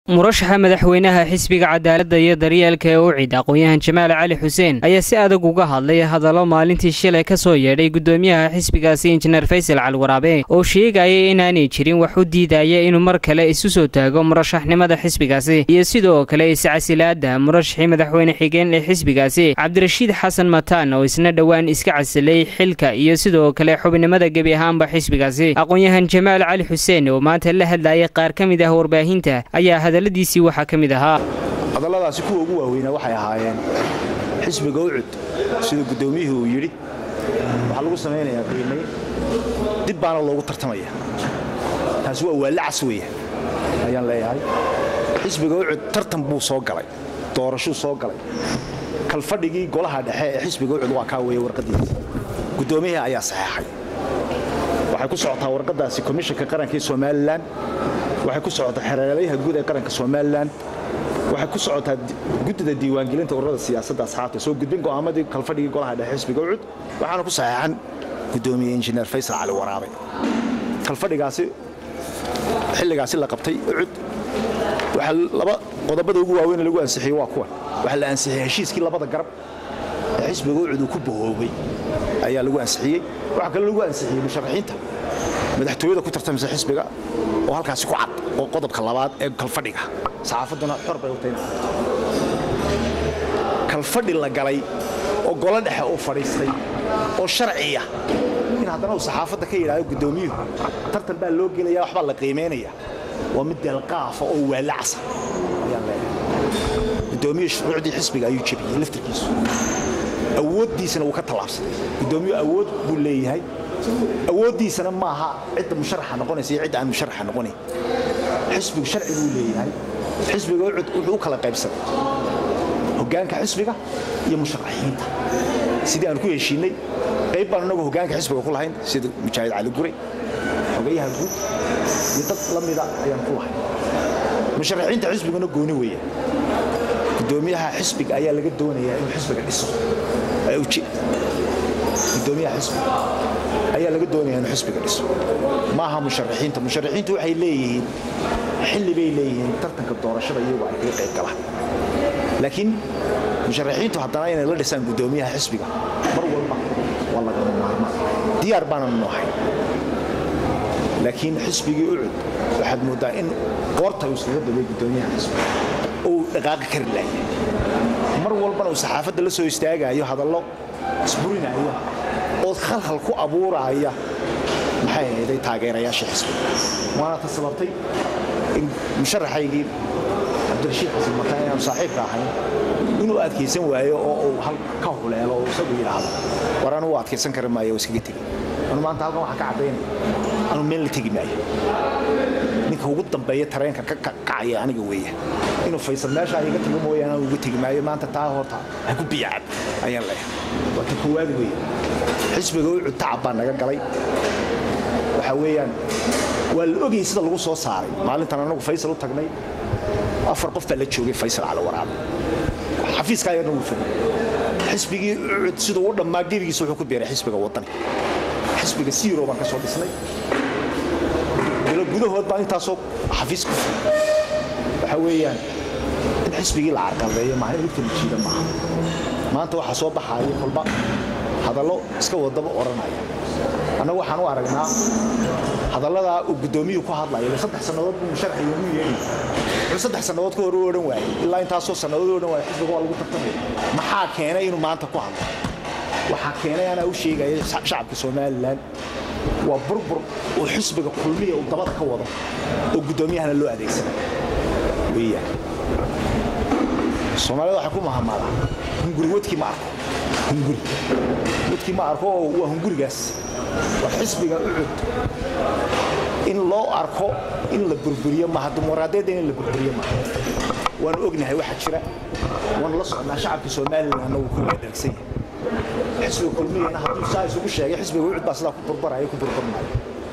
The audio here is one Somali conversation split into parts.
murashaxa madaxweynaha xisbiga cadaaladda iyo daryeelka ee ucid aqoon-yahan jamaal cali xuseen ayaa si adag uga hadlay hadallo maalintii shilay ka soo yeedhay guddoomiyaha xisbigaasi injineer faysal calwaraabe oo sheegaya inaanay jirin wax u diidaya inuu mar kale isu soo taago murashaxnimada xisbigaasi iyo sidoo kale iscasilaada murashaxii madaxweyne xigeen ee xisbigaasi cabdirashiid xasan mataan oo isna dhowaan iska casilay xilka iyo sidoo kale xubnimada gebi ahaanba xisbigaasi aqoon-yahan jamaal cali xuseen oo maanta la hadlayay qaar ka mid ah warbaahinta ayaa hadalladiisii waxaa ka mid ahaa hadalladaasi kuwa ugu waaweynaa waxay ahaayeen xisbiga ucud sida guddoomiyuhu uu yidhi waxaa lagu samaynayaa qiimay dib baana loogu tartamaya taasi waa waalacas weya ayaan leeyahay xisbiga ucud tartan buu soo galay doorashuu soo galay kalfadhigii golaha dhexe ee xisbiga ucud waa kaa weeye warqaddiisa guddoomiyihii ayaa saxeexay waxay ku socotaa warqaddaasi komishanka qaranka ee somalilan waxay ku socotaa xereelayaha guud ee qaranka somalilan waxay ku socotaa guddida diiwaangelinta ururada siyaasadda asxaabta soo gudbin go'aamadii kalfadhigii golaha dhexe xisbiga ucud waxaana ku saxeexan guddoomiye injineer faysal cali waraabe kalfadhigaasi xilligaasi la qabtay ucud waxaa laba qodobada ugu waaweyn lagu ansixiyey waa kuwan waxaa la ansixiyey heshiiskii labada garab ee xisbiga ucud uu ku bahoobay ayaa lagu ansixiyey waxaa kale lagu ansixiyey musharaxiinta madaxtooyada ku tartamaysa xisbiga oo halkaasi ku cad oo qodobka labaad ee kalfadhiga saxaafadduna xor bay u tahay kalfadhi la galay oo golo dhexe uu fadhiistay oo sharciya in haddana uu saxaafadda ka yidhaahdo guddoomiyuhu tartan baa loo gelaya waxbaa la qiimaynaya waa mid deelqaafa oo waalacsa ayaan leeyahay guddoomiye shuruucdii xisbiga ayuu jebiyey laftirkiisu awooddiisana wuu ka tallaabsaday guddoomiyu awood buu leeyahay awooddiisana maaha cidda musharaxa noqonaysa iyo cidda aan musharaxa noqonayn xisbigu sharci buu leeyahay xisbiga ucud wuxuu u kala qaybsaday hoggaanka xisbiga iyo musharaxiinta sidii aan ku heshiinay qayb baan inagu hoggaanka xisbiga ku lahayn sida mujaahid cali gure xogayaha guud iyo dad la mida ayaan ku lahayn musharaxiinta xisbiguna gooni weeye guddoomiyaha xisbiga ayaa laga doonayaa inuu xisbiga dhiso gudoomiyaha xisbiga ayaa laga doonaya inuu xisbiga dhiso maaha musharaxiinta musharaxiintu waxay leeyihiin xilli bay leeyihiin tartanka doorashada iyagu ay kaga qayb galaan laakiin musharaxiintu haddana inay la dhisaan guddoomiyaha xisbiga mar walba waa lagama maarmaan diyaar baanan noohay laakiin xisbigii ucud waxaad mooddaa in qoorta uu iskaga dabay guddoomiyaha xisbiga oo uu dhaqaaqi kari laayay mar walbana uu saxaafadda la soo istaagaayo hadallo isburinaya oo khalkhal ku abuuraaya maxay ahayday taageerayaasha xisbiga waana ta sababtay in musharaxaygii cabdirashiid xasan mataan inaanu saaxiibka ahayn inuu adkaysan waayo oo uu ka huleelo oo isagu yidhaahdo war anugu adkaysan kari maayo oo iskaga tegi anu maanta halkan waxaa ka caddaynaya anu meel la tegi maayo ninka ugu dambeeya tareenka ka kacaya aniga weeye inuu faysal meeshaa iga tago mooyaane anu uga tegi maayo maanta taa horta ha ku biyacad ayaan leeyahay waa ta koowaad weeye xisbiga ucud tacab baa naga galay waxaa weeyaan waa la ogayay sida lagu soo saaray maalintan anagu faysal u tagnay afar qof baa la joogay faysal cala waraabe xafiiska ayarna wuu fogay xisbigii ucud siduu u dhammaa gebigiisa wuxuu ku beeray xisbiga waddani xisbiga siiro baan ka soo dhisnay bilo gudahood baan intaasoo xafiis ku fogay waxaa weeyaan in xisbigii la carqaldeeyo maaha in lugta la jiida maaha maanta waxaa soo baxaaya kolba hadallo iska wadaba odhanaya annagu waxaan u aragnaa hadalladaa uu guddoomiyuhu ku hadlaya saddex sannadood buu musharaxi ugu yeedhi wuxuu saddex sannadood ka hor u odhan waayey ilaa intaasoo sannadood u odhan waayey xisbiga waa lagu tartamaya maxaa keenay inuu maanta ku hadlo waxaa keenay anaa u sheegaya shacabka somalilan waa burbur uu xisbiga kulmiya uu dabada ka wado oo guddoomiyahana loo adeegsana weeyaan soomaalida waxay ku mahamaadaa hunguri wadkii ma arko hunguri wadkii ma arko oo waa hungurigaas waa xisbiga ucud in loo arko in la burburiyo maha dimuqraadiyadda in la burburiyo maha waanu ognahay waxa jira waanu la socnaa shacabka somalilanna wuu ku wadaagsan yahay xisbiga kulmiyana hadduu saa isugu sheegay xisbiga ucud baa sidaa ku burbaraya ku burburmaayo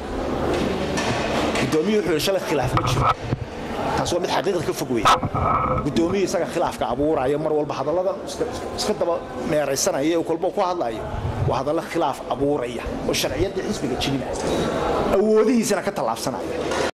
guddoomiyu wuxuu shalay khilaaf ma jiro taas waa mid xaqiiqda ka fog weeye guddoomiyu isaga khilaafka abuuraya mar walba hadalladan iska daba meeraysanaya ee kolbo ku hadlayo waa hadallo khilaaf abuuraya oo sharciyaddii xisbiga jebinaya awoodihiisana ka tallaabsanaya